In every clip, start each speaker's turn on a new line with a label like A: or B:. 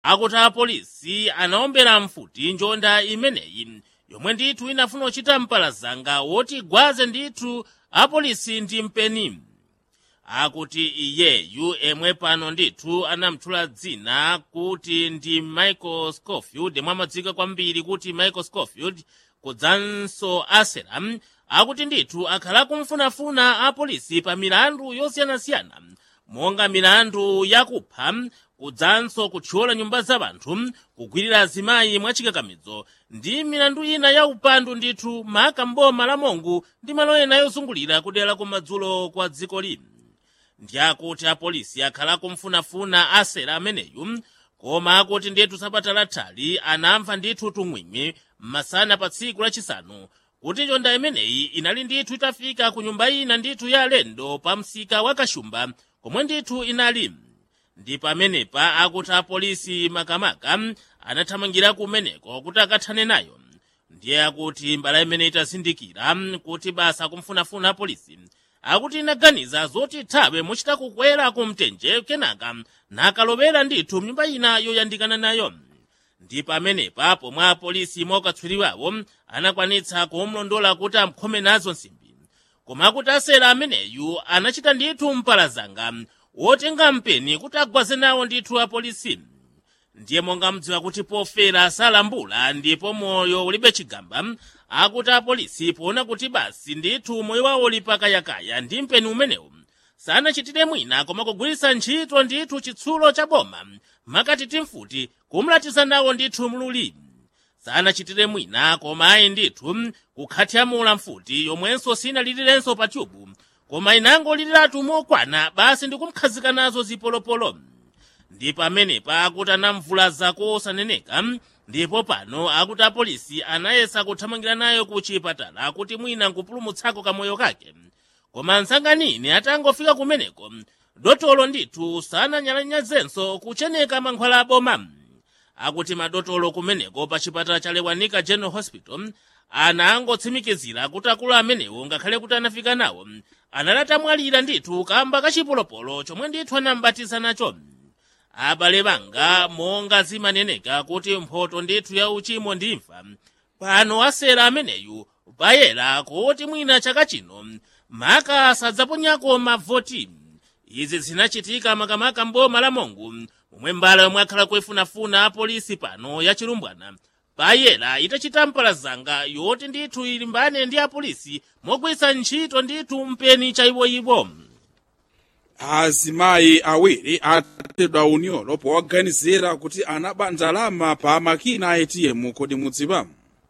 A: akuti apolisi anaombera mfuti njonda imeneyi yomwe ndithu inafuna kuchita mpalazanga woti gwaze ndithu apolisi ndi mpeni akuti iyeyu emwe pano ndithu anamtchula dzina kuti ndi michael scofield yemwe amadziwika kwambiri kuti michael scofield kudzanso aselam akuti ndithu akhala kumfunafuna apolisi pa milandu yosiyanasiyana monga milandu yakupha kudzanso kuthyola nyumba za anthu kugwirira azimayi mwachikakamizo ndi milandu ina ya upandu ndithu maka mboma la mongu ndi malo ena yozungulira kudera kumadzulo kwa dziko lino ndi akuti apolisi akhala kumfunafuna asera ameneyu koma akuti ndithu sabata lathali anamva ndithu tumwimwi masana pa tsiku lachisanu kuti njonda imeneyi inali ndithu itafika ku nyumba ina ndithu ya alendo pa msika wa kashumba komwe ndithu inali ndi pamenepa akuti apolisi makamaka anathamangira kumeneko kuti akathane nayo ndiye akuti mbala imene itazindikira kuti basa kumfunafuna apolisi akuti inaganiza zoti ithawe muchita kukwera kumtenje kenaka nakalowera ndithu mnyumba ina yoyandikana nayo ndi pamenepa pomwe apolisi mwaakatswiriwawo anakwanitsa kumlondola kuti amkhome nazo nsimbi koma akuti asera ameneyu anachita ndithu mpalazanga wotenga mpeni kuti agwaze nawo ndithu apolisi ndiye monga mdziwa kuti pofera salambula ndipo moyo ulibe chigamba akuti apolisi poona kuti basi ndithu moyo wawo uli pakayakaya ndi mpeni umenewu sanachitire mwina koma kugwiritsa ntchito ndithu chitsulo cha boma makati timfuti kumlatiza nawo ndithu mluli sanachitire mwina koma ayi ndithu kukhatyamula mfuti yomwenso sinalilirenso pa tyubu koma inangoliliratu mokwana basi ndikumkhazika nazo zipolopolo ndi pamenepa akuti anamvulaza kosaneneka ndipo pano akuti apolisi anayesa kuthamangira nayo ku chipatala kuti mwina nkupulumutsako kamoyo kake koma nsanganini atangofika kumeneko dotolo ndithu sananyalanyazenso kucheneka mankhwala aboma akuti madotolo kumeneko pa chipatala cha lewanika general hospital anangotsimikizira kuti akulu amenewo ngakhale kuti anafika nawo analatamwalira ndithu kamba kachipolopolo chomwe ndithu anambatiza nacho abale banga monga zimaneneka kuti mphoto ndithu ya uchimo ndi imfa pano asera ameneyu payera kuti mwina chaka chino maka sadzaponyako mavoti izi zinachitika makamaka mboma la mongu momwe mbala yomwe akhala kuifunafuna apolisi pano ya chilumbwana payera itachita mpalazanga yoti ndithu ilimbane ndi apolisi mogwiritsa ntchito ndithu mpeni chayiwoyiwo
B: azimayi awiri atedwa unyolo powaganizira kuti anaba ndalama pa makina a atm kodi mudziwa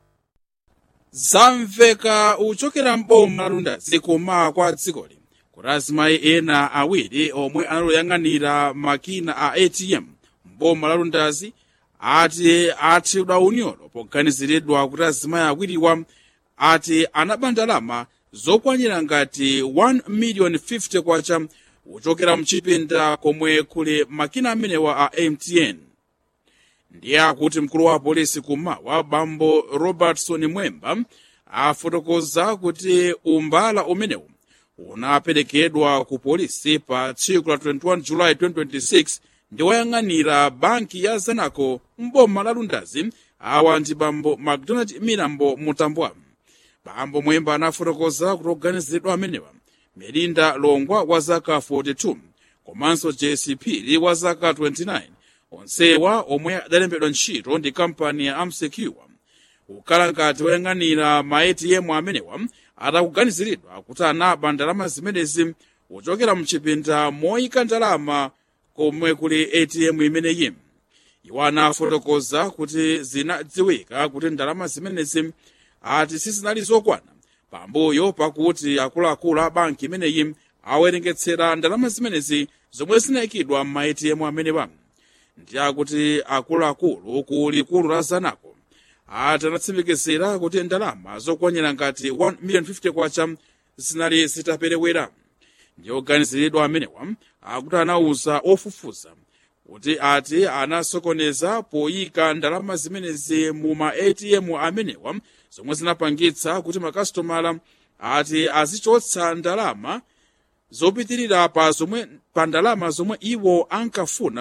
B: zamveka uchokera mboma lundazi koma kwa dzikoli kuti azimayi ena awiri omwe analoyang'anira makina a atm mboma la lundazi ati athedwa unyolo poganiziridwa kuti azimayi awiriwa ati anaba ndalama zokwanira ngati 1 million 50 kwacha kuchokera mchipinda komwe kuli makina amenewa a mtn ndiye akuti mkulu wa polisi kumawa bambo robertson mwemba afotokoza kuti umbala umenewu unaperekedwa ku polisi pa tsiku la 21 julayi 2026 ndi woyang'anira banki ya zanaco mboma la lundazi awa ndi bambo macdonald milambo mutambwa bambo mwemba anafotokoza kuti oganiziridwa amenewa melinda longwa wa zaka 42 komanso jesse phiri wa zaka 29 onsewa omwe adalembedwa ntchito ndi kampani ya amsecure kukhala ngati woyang'anira ma atm amenewa atakuganiziridwa kuti anaba ndalama zimenezi kuchokera mchipinda moyika ndalama komwe kuli atm imeneyi iwo anafotokoza kuti zinadziwika kuti ndalama zimenezi ati sizinali zokwana pambuyo pakuti akuluakulu a banki imeneyi awerengetsera ndalama zimenezi zomwe zinayikidwa ma atm amenewa ndi akuti akuluakulu ku likulu la zanaco ati anatsimikizira kuti ndalama zokwanira ngati 1 million 50 kwacha zinali zitaperewera ndi oganiziridwa amenewa akuti anauza ofufuza kuti ati anasokoneza poyika ndalama zimenezi mu ma atm amenewa zomwe zinapangitsa kuti makasitomala ati azichotsa ndalama zopitirira pa zomwe pa ndalama zomwe iwo ankafuna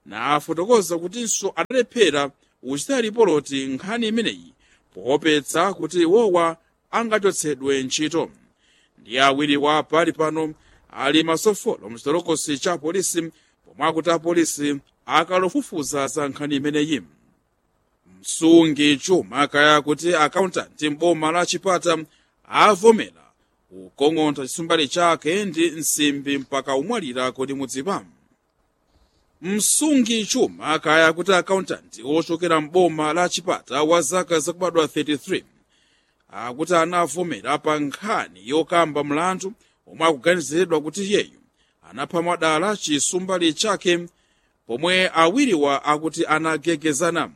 B: nafotokoza kutinso adalephera kuchita ripoti nkhani imeneyi poopetsa kuti iwowa angachotsedwe ntchito ndi awiri wa pali pano ali masofolo mchitolokosi cha polisi pomwe akuti apolisi akalofufuza za nkhani imeneyi msungi chuma kaya kuti akauntanti m'boma la chipata avomera kukong'onta chisumbali chake ndi nsimbi mpaka umwalira kodi mudziwa msungi chuma kaya kuti akauntanti ochokera m'boma la chipata wa zaka zakubadwa 33 akuti anavomera pa nkhani yokamba mlandu omwe akuganiziridwa kuti yeyu anapha mwadala chisumbali chake pomwe awiriwa akuti anagegezana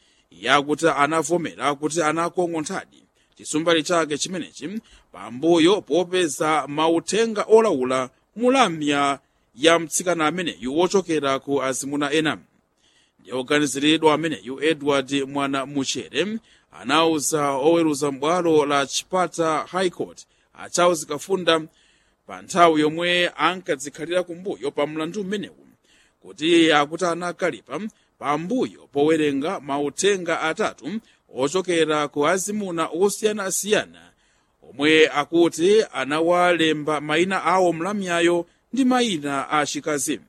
B: yakuti anavomera kuti anakong'onthadi chisumbali chake chimenechi pambuyo popeza mauthenga olawula mulamya ya mtsikana ameneyu wochokera ku azimuna ena ndi oganiziridwa ameneyu edward mwana muchere anauza oweruza m'bwalo la chipata high court a charles kafunda pa nthawi yomwe ankadzikhalira kumbuyo pa mlandu mmenewu kuti akuti anakalipa pambuyo powerenga mauthenga atatu ochokera ku azimuna osiyanasiyana omwe akuti anawalemba mayina awo mlamyayo ndi mayina a chikazi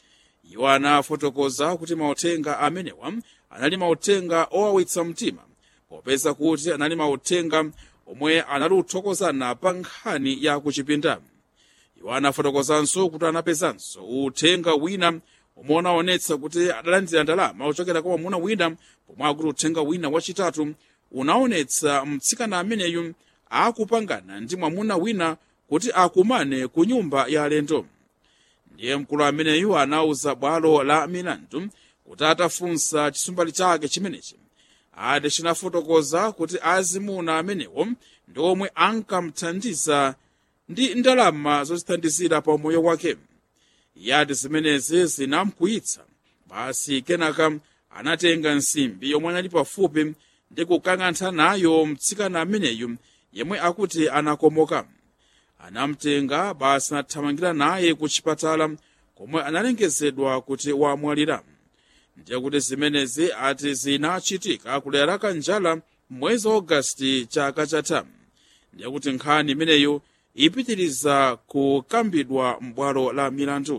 B: iwo anafotokoza kuti mauthenga amenewa anali mauthenga owawitsa mtima popeza kuti anali mauthenga omwe anali kuthokozana pa nkhani ya kuchipinda iwo anafotokozanso kuti anapezanso uthenga wina omwe unaonetsa kuti adalandira ndalama ochokera kwa mwamuna wina pomwe akuti uthenga wina wachitatu unaonetsa mtsikana ameneyu akupangana ndi mwamuna wina kuti akumane ku nyumba ya alendo ndiye mkulu ameneyu anauza bwalo la milandu kuti atafunsa chisumbali chake chimenechi ati chinafotokoza kuti azimuna amenewo ndi omwe ankamthandiza ndi ndalama zochithandizira pa moyo wake yati zimenezi zinamkwiyitsa basi kenaka anatenga nsimbi yomwe anali pafupi ndi kukang'antha nayo mtsikana ameneyu yemwe akuti anakomoka anamtenga basi anathamangira naye ku chipatala komwe analengezedwa kuti wamwalira ndiye kuti zimenezi ati zinachitika kudera la kanjala mwezi wa ogasiti chaka chatha ndiye kuti nkhani imeneyo ipitiriza kukambidwa m'bwalo la milandu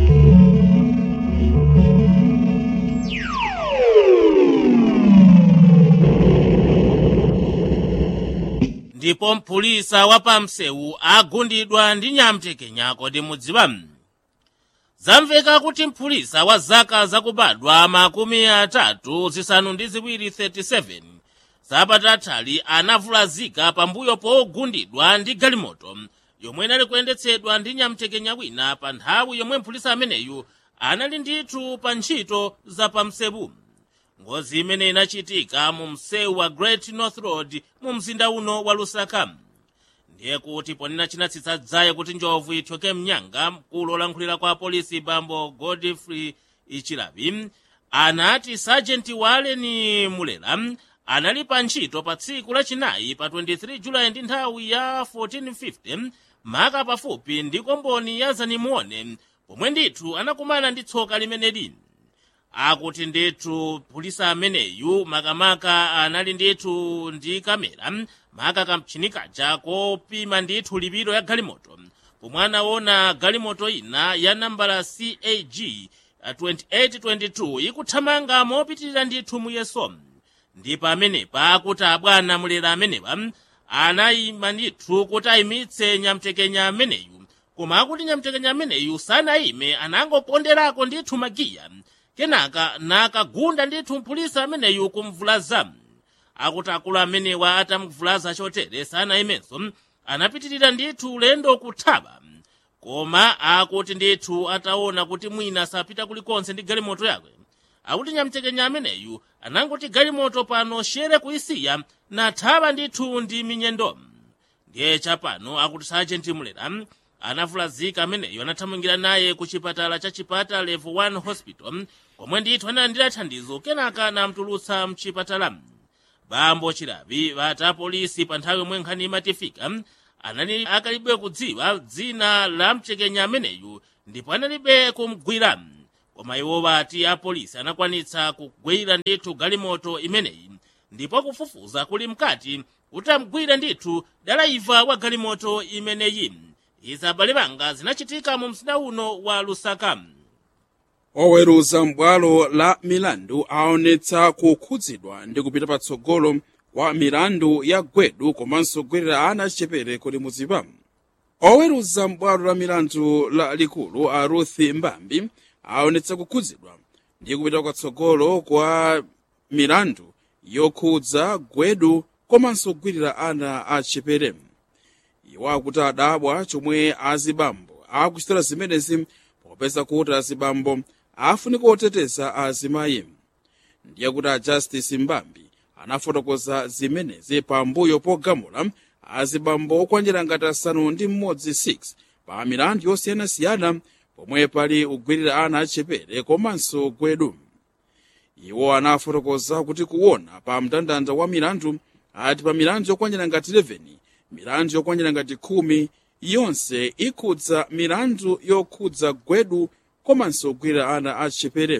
A: ndipo mpulisa wa pamsewu agundidwa ndi nyamtekenya kodi mudziwa zamveka kuti mpulisa wa zaka zakubadwa makumi atatu zisanu ndi ziwiri 37 zapatatali anavulazika pambuyo pogundidwa ndi galimoto yomwe inali kuyendetsedwa ndi nyamtekenya wina pa nthawi yomwe mpulisa ameneyu anali ndithu pa ntchito za pamsewu ngozi imene inachitika mu msewu wa great north road mu mzinda uno wa lusaka ndiye kuti ponena chinatsitsa dzaye kuti njovu ithyoke mnyanga mkulu olankhulira kwa polisi bambo godfrey ichilavi anati sajenti waleni mulela anali pa ntchito pa tsiku lachinayi pa 23 julayi ndi nthawi ya 1450 maka pafupi ndi komboni ya zanimuone pomwe ndithu anakumana ndi tsoka limeneli akuti ndithu pulisa ameneyu makamaka anali ndithu ndi kamera maka kamtchini kaja kopima ndithu lipido ya galimoto pomwe anaona galimoto ina ya nambala cag 2822 ikuthamanga mopitirira ndithu muyeso ndi pamenepa akuti abwana mulera amenewa anayima ndithu kuti ayimitse nyamtekenya ameneyu koma akuti nyamtekenya ameneyu sanayime anangoponderako ndithu magiya kenaka nakagunda ndithu mpulisa ameneyu kumvulaza akuti akulu amenewa atamvulaza chotere sanayimenso anapitirira ndithu ulendo kuthawa koma akuti ndithu ataona kuti mwina sapita kulikonse ndi galimoto yake akuti nyamtekenya ameneyu anangoti galimoto pano shere kuisiya nathawa ndithu ndi minyendo ndiye chapano akuti sajenti mulera anavulazika ameneyo anathamangira naye ku chipatala cha chipata level 1 hospital komwe ndithu analandira thandizo kenaka namtulutsa mchipatala bambo chilavi vati apolisi pa nthawi yomwe nkhani imatifika anali akalibe kudziwa dzina la mtekenya ameneyu ndipo analibe kumgwira koma iwo bati apolisi anakwanitsa kugwira ndithu galimoto imeneyi ndipo kufufuza kuli mkati utamgwira ndithu dalaiva wa galimoto imeneyi izi abale banga zinachitika mu mzinda uno wa lusaka
B: oweruza m'bwalo la milandu aonetsa kukhudzidwa ndi kupita patsogolo kwa milandu ya gwedu komanso kugwerera ana achichepere kodi mudzipa oweruza m'bwalo la milandu la likulu a ruth mbambi aonetsa kukhudzidwa ndi kupita kwatsogolo kwa milandu yokhudza gwedu komanso kugwirira ana achichepere iwo akuti adabwa chomwe azibambo akuchitira zimenezi popeza kuti azibambo afunika oteteza azimayi ndiye kuti a justice mbambi anafotokoza zimenezi pambuyo pogamula azibambo okwanjira ngati asanu ndi mmodzi 6 pa milandu yosiyanasiyana pomwe pali kugwirira ana achichepere komanso gwedu iwo anafotokoza kuti kuona pa mndandanda wa milandu ati pa milandu yokwanjira ngati 11 milandu yokwanjira ngati 10 yonse ikhudza milandu yokhudza gwedu komanso kugwirira ana achichepere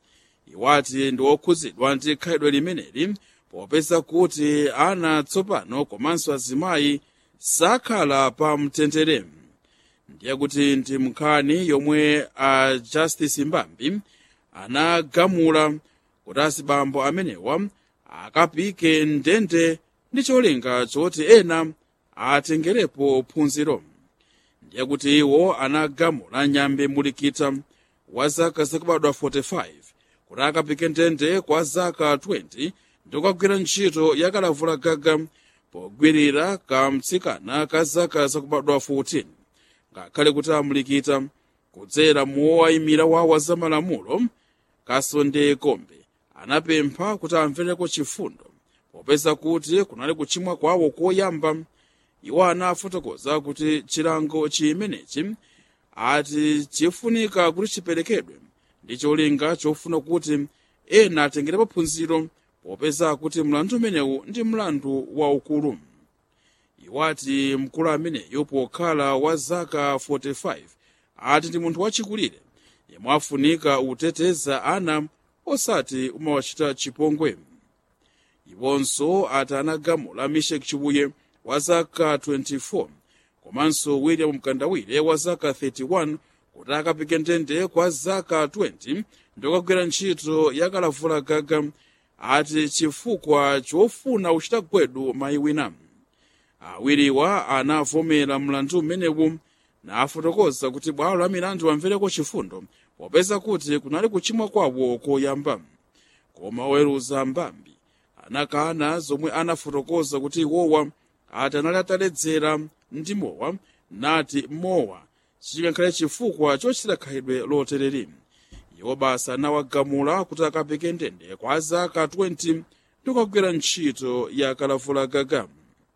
B: iwati ndi okhudzidwa ndi khalidwe limeneli popeza kuti ana tsopano komanso azimayi sakhala pa mtendere ndiye kuti ndi nkhani yomwe a justice mbambi anagamula kuti azibambo amenewa akapike ndende ndi cholinga choti ena atengerepo phunziro ndiye kuti iwo anagamula nyambe mulikita wa zaka zakubadwa 45 kuti akapike ndende kwa zaka 20 ndikukagwira ntchito yakalavula gaga pogwirira kamtsikana ka zaka zakubadwa 14 ngakhale kuti amulikita kudzera muwayimira wawo za malamulo kasonde kombe anapempha kuti amvereko chifundo popeza kuti kunali kuchimwa kwawo koyamba iwo anafotokoza kuti chilango chimenechi ati chifunika kuti chiperekedwe ndi cholinga chofuna kuti ena atengerepo phunziro popeza kuti mlandu umenewu ndi mlandu waukulu iwo ati mkulu ameneyo pokhala wa zaka 45 ati ndi munthu wachikulire yemwe afunika uteteza ana osati umawachita chipongwe iwonso ati anagamula mishek chibuye wa zaka 24 komanso william mkandawire wa zaka 31 kuti akapike ndende kwa zaka 20 ndikukagwira ntchito yakalavula gaga ati chifukwa chofuna uchita gwedu mayi wina awiriwa anavomera mlandu umenewu nafotokoza kuti bwalo la milandu amvereko chifundo popeza kuti kunali kuchimwa kwawo koyamba koma oweruza mbambi anakana zomwe anafotokoza kuti iwowa ati anali ataledzera ndi mowa nati mowa chingakhale chifukwa chochita khalidwe lotereri iwo basa anawagamula kuti akapike ndende kwa zaka 20 ndikukagwira ntchito ya kalavula gaga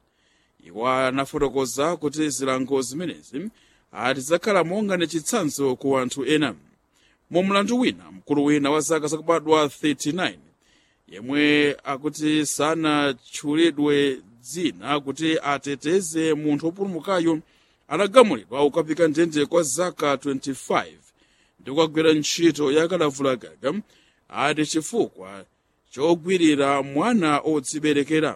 B: iwo anafotokoza kuti zilango zimenezi ati zakhala monga ndi chitsanzo ku anthu ena mu mlandu wina mkulu wina wa zaka zakubadwa 39 yemwe akuti sanatchulidwe dzina kuti ateteze munthu wopulumukayo anagamulidwa ukapika ndende kwa zaka 25 ndi kukagwira ntchito yakalavula gaga ati chifukwa chogwirira mwana odziberekera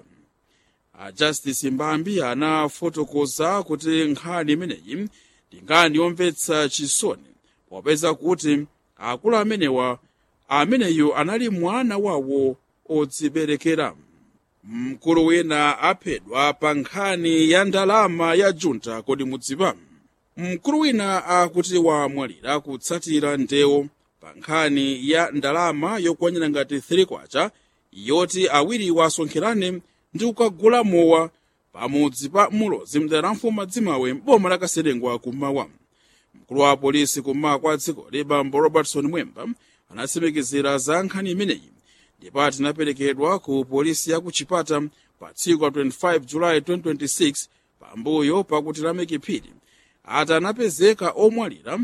B: a justice mbambi anafotokoza kuti nkhani imeneyi ndi nkhani yomvetsa chisoni popeza kuti akulu amenewa ameneyu anali mwana wawo odziberekera mkulu wina aphedwa pa nkhani ya ndalama ya junta kodi mudziwa mkulu wina akuti wamwalira kutsatira ndewo pa nkhani ya ndalama yokwanira ngati 3 kwacha yoti awiriwa asonkherane ndi kukagula mowa pamudzi pa mulozi mdera mfuma dzimawe m'boma la kaserengwa kummawa mkulu wa polisi kummawa kwa dzikoli bambo robertson mwemba anatsimikizira za nkhani imeneyi ndipo ati inaperekedwa ku polisi ya ku chipata pa tsiku la 25 julayi 2026 pambuyo pakuti lameki phiri ati anapezeka omwalira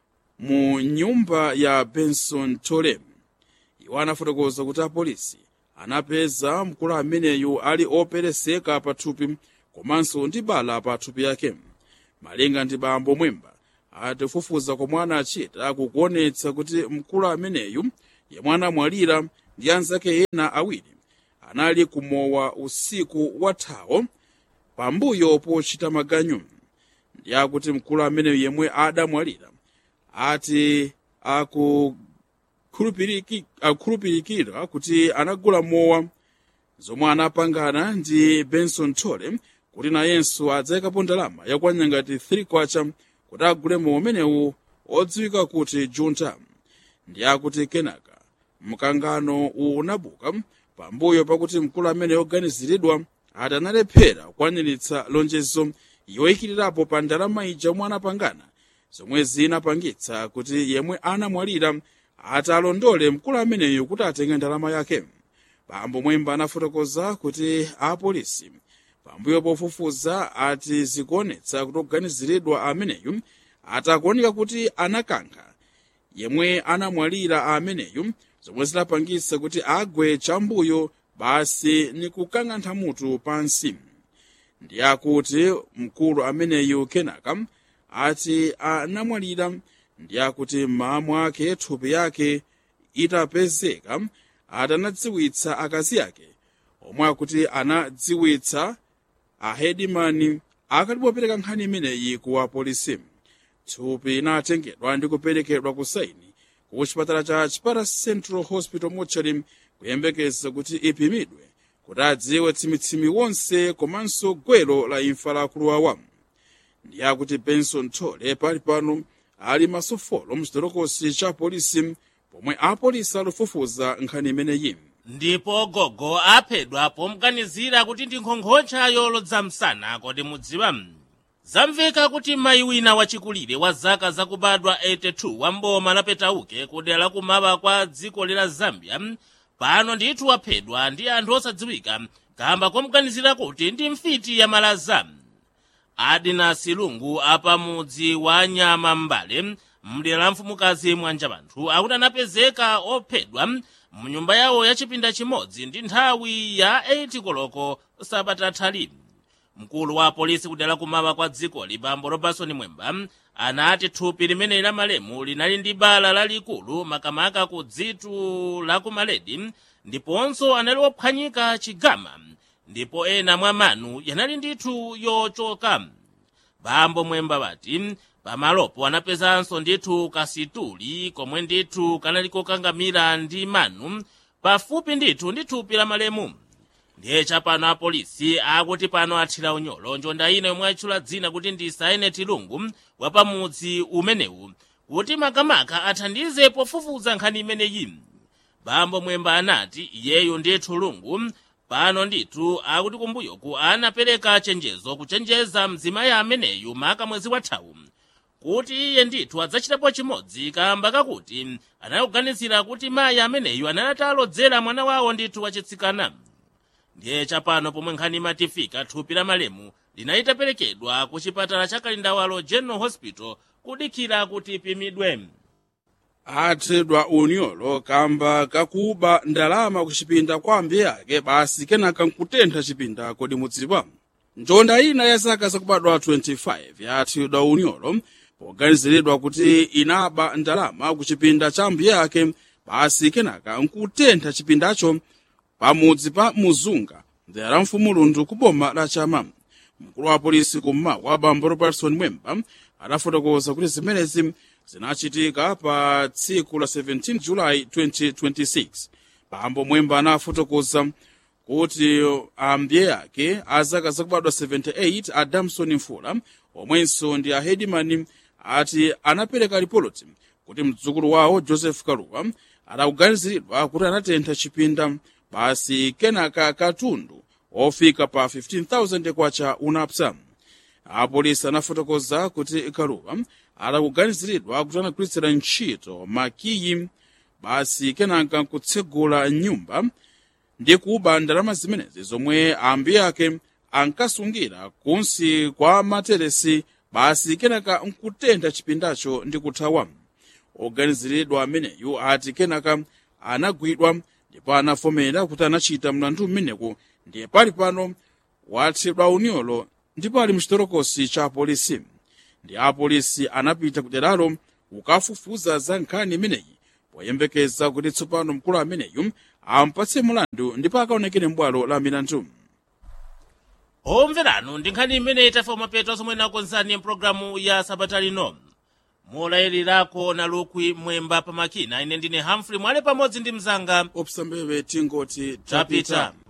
B: mu nyumba ya benson tole iwo anafotokoza kuti apolisi anapeza mkulu ameneyu ali opereseka pathupi komanso ndi bala pathupi yake malinga ndi bambo mwemba atifufuza komwe anachita kukuonetsa kuti mkulu ameneyu yemwe anamwalira ndi anzake ena awiri anali kumowa usiku wathawo pambuyo pochita maganyu ndi akuti mkulu ameneyu yemwe adamwalira ati akukhulupiriki- akukhulupirikira kuti anagula mowa zomwe anapangana ndi benson tole kuti nayenso adzayikapo ndalama yakwana ngati 3 kwacha kuti agule mowa umenewu odziwika kuti junta ndi akuti kenaka mkangano uwu unabuka pambuyo pakuti mkulu amene oganiziridwa ati analephera kukwaniritsa lonjezo yoyikirirapo pa ndalama ija omwe anapangana zomwe zinapangitsa kuti yemwe anamwalira ati alondole mkulu ameneyu kuti atenge ndalama yake bambo mwemba anafotokoza kuti apolisi pambuyo pofufuza ati zikuonetsa kuti oganiziridwa ameneyu atakuoneka kuti anakankha yemwe anamwalira ameneyu zomwe zinapangitsa kuti agwe chambuyo basi ni kukang'antha mutu pansi ndi akuti mkulu ameneyu kenaka ati anamwalira ndi akuti mmawa mwake thupi yake itapezeka ati anadziwitsa akazi ake omwe akuti anadziwitsa ahedimani akatipopereka nkhani imeneyi ku apolisi thupi linatengedwa ndi kuperekedwa ku saini ku chipatala cha chipata central hospital mortuary kuyembekeza kuti ipimidwe kuti adziwe tsimitsimi wonse komanso gwero la imfa la akulu awa ndi akuti benson tole pali pano ali masofolo mchitolokosi cha polisi pomwe apolisi akufufuza nkhani imeneyi
A: ndipo gogo aphedwa pomganizira kuti ndi nkhonkhocha yolodza msana kodi mudziwa zamveka kuti mayi wina wachikulire wa zaka zakubadwa 82 wa mboma la petauke kudera la kumaba kwa dziko la zambia pano ndithu waphedwa ndi anthu osadziwika kamba komganizira kuti ndi mfiti ya malaza adina silungu apamudzi wa nyama mbale mdera la mfumukazi mwanja banthu akuti anapezeka ophedwa mnyumba yawo ya chipinda chimodzi ndi nthawi ya 8 koloko sabata thali mkulu wa polisi kudera kumaba kwa dzikoli bambo robertson mwemba anati thupi limeneli la malemu linali ndi bala lalikulu makamaka ku dzitu la kumaledi ndiponso anali wophwanyika chigama ndipo ena mwa manu yanali ndithu yochoka bambo mwemba bati pamalopo anapezanso ndithu kasituli komwe ndithu kanali kokangamira ndi manu pafupi ndithu ndi thupi la malemu ndiye chapano apolisi akuti pano athira unyolo njonda ina yomwe atchula dzina kuti ndi saine tilungu wapamudzi umenewu kuti makamaka athandize pofufuza nkhani imeneyi bambo mwemba anati iyeyu ndithu lungu pano ndithu akuti kumbuyoku anapereka chenjezo kuchenjeza mzimayi ameneyu maka mwezi wathawu kuti iye ndithu adzachitapo chimodzi kamba kakuti anakuganizira kuti mayi ameneyu anali alodzera mwana wawo ndithu wachitsikana ndiye chapano pomwe nkhani imatifika thupi la malemu linayitaperekedwa ku chipatala cha kalindawalo general hospital kudikira kuti ipimidwe
B: athedwa unyolo kamba kakuba ndalama ku chipinda kwa ambuye ake basi kenaka nkutentha chipinda kodi mudziwa njonda ina ya zaka zakubadwa 25 yathedwa unyolo poganiziridwa kuti inaba ndalama ku chipinda cha ambuye ake basi kenaka nkutentha chipindacho pamudzi pa muzunga mdera la mfumulundu ku boma la chama mkulu wa polisi kummawa bambo robertson mwemba adafotokoza kuti zimenezi zinachitika pa tsiku la 17 julayi 2026 bambo mwemba anafotokoza kuti ambuye ake azaka zakubadwa 78 a damson mfula omwenso ndi a hedimani ati anapereka ripoti kuti mdzukulu wawo joseph kaluwa adakuganiziridwa kuti anatentha chipinda basi kenaka katundu ofika pa 15000 kwacha unapsa apolisi anafotokoza kuti kaluwa adakuganiziridwa kuti anagwiritsira ntchito makiyi basi kenaka kutsegula nyumba ndi kuba ndalama zimenezi zomwe ambuye ake ankasungira kunsi kwa materesi basi kenaka nkutentha chipindacho ndi kuthawa oganiziridwa ameneyu ati kenaka anagwidwa ndipo anafomera kuti anachita mlandu umeneku ndiye pali pano wathedwa unyolo ndipo ali mchitolokosi cha polisi ndi apolisi anapita kuderalo kukafufuza za nkhani imeneyi poyembekeza kuti tsopano mkulu ameneyu ampatse mulandu ndipo akaonekere m'bwalo la milandu
A: omveranu ndi nkhani imene itafa mapeto zomwe nakonzani mpulogalamu ya sabata lino molayilirako na lukwi mwemba pamakina ine ndine hamfrey mwale pamodzi ndi mzanga
B: opsa mbebe tingoti
A: tapita